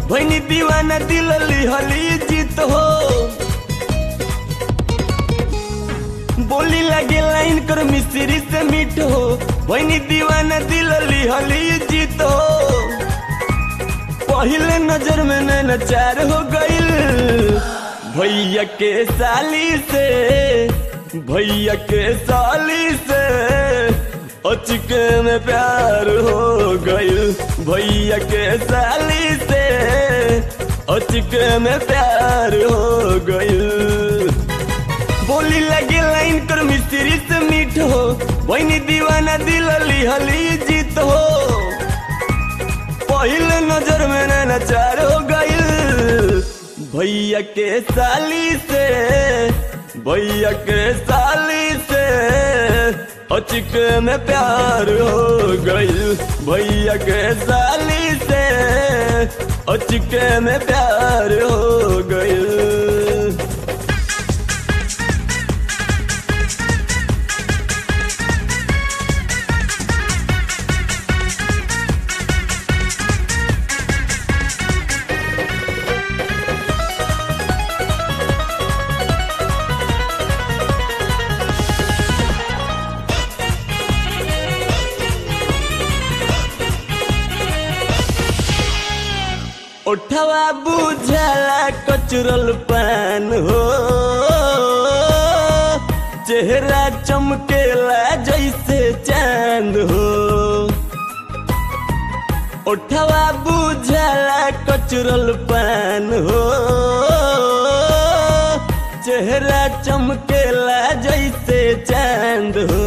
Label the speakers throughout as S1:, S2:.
S1: भैनी दीवाना दिल लिहली जीत हो बोली लगे लाइन कर मिस्त्री से मीठ हो भैनी दीवाना दिल लिहली जीत हो पहले नजर में नैना चार हो गईल भैया के साली से भैया के साली से अचके में प्यार हो गईल भैया के साली से अचके में प्यार हो गईल बोली लगे लाइन कर मिस्त्री से मीठ हो वही दीवाना दिल लिहली जीत हो पहले नजर में नैना चार हो गईल भैया के साली से भैया के साली से अचिक में प्यार हो गईल भैया के साली से अचिक में प्यार हो गईल उठवा बुझला कचरल पान हो चेहरा चमकेला जैसे चांद हो उठवा बुझला कचरल पान हो चेहरा चमकेला जैसे चांद हो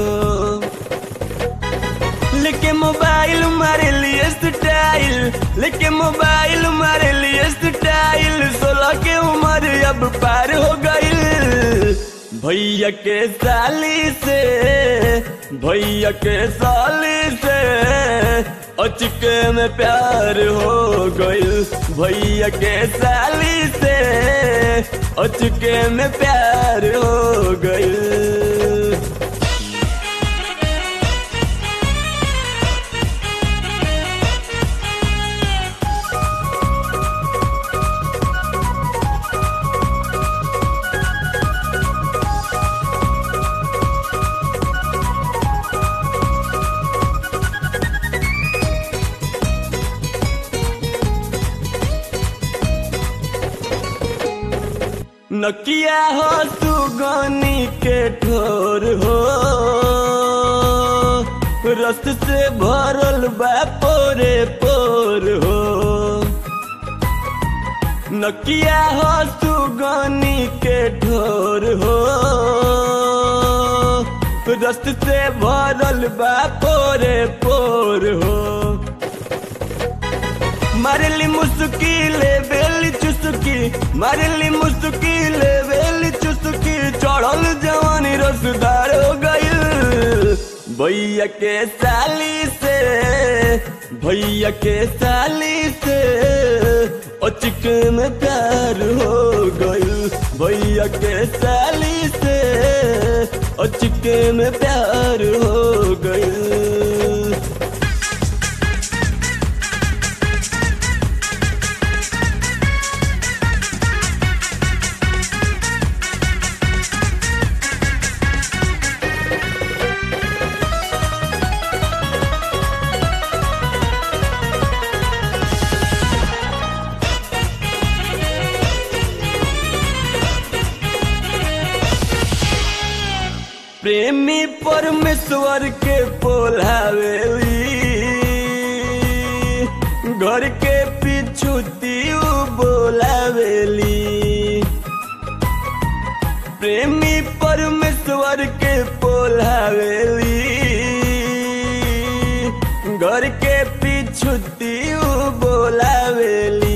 S1: लेके मोबाइल मारे लिए स्टाइल लेके मोबाइल मारे लिए स्टाइल सोलह के उम्र अब पार हो गईल भैया के साली से भैया के साली से अचके में प्यार हो गईल भैया के साली से अचके में प्यार हो गईल नकिया हो सुगनी के ठोर हो रस से भरल बा पोरे पोर हो नकिया हो सुगनी के ठोर हो रस से भरल बा पोरे पोर हो मारली मुस्किले बेली चुस्की मारली मुस्किले बेली चुस्की चढ़ल जवानी रसदार हो गईल भैया के साली से भैया के साली से अचिक में प्यार हो गईल भैया के साली से अचिक में प्यार हो गईल प्रेमी परमेश्वर के पोलावेली घर के पीछू तीऊ बोलावेली प्रेमी परमेश्वर के पोलावेली घर के पीछू तीऊ बोलावेली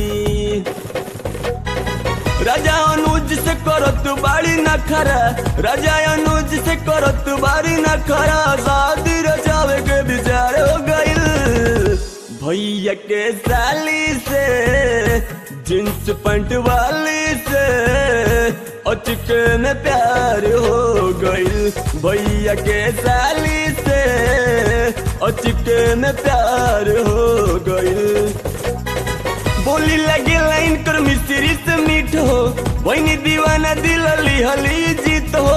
S1: राजा अनुज से करत बाड़ी न खरा राजा अनुज से करत बाड़ी न खरा शादी रचावे के विचार हो गईल भैया के साली से जींस पैंट वाली से अचके में प्यार हो गईल भैया के साली से अचके में प्यार हो गईल बोली लगे लाइन कर मिस्त्री से मीठ हो वही दीवाना दिल हली जीत हो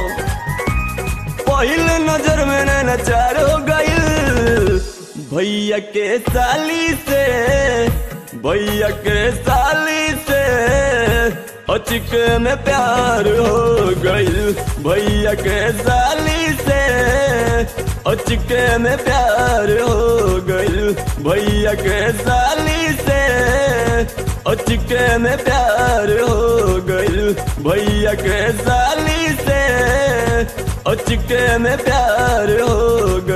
S1: पहिल नजर में नचार हो गइल भैया के साली से भैया के साली से अचके में प्यार हो गइल भैया के साली से अचके में प्यार हो गइल भैया के साली से अचके में प्यार हो गइल भैया के साली से अचके में प्यार हो गइल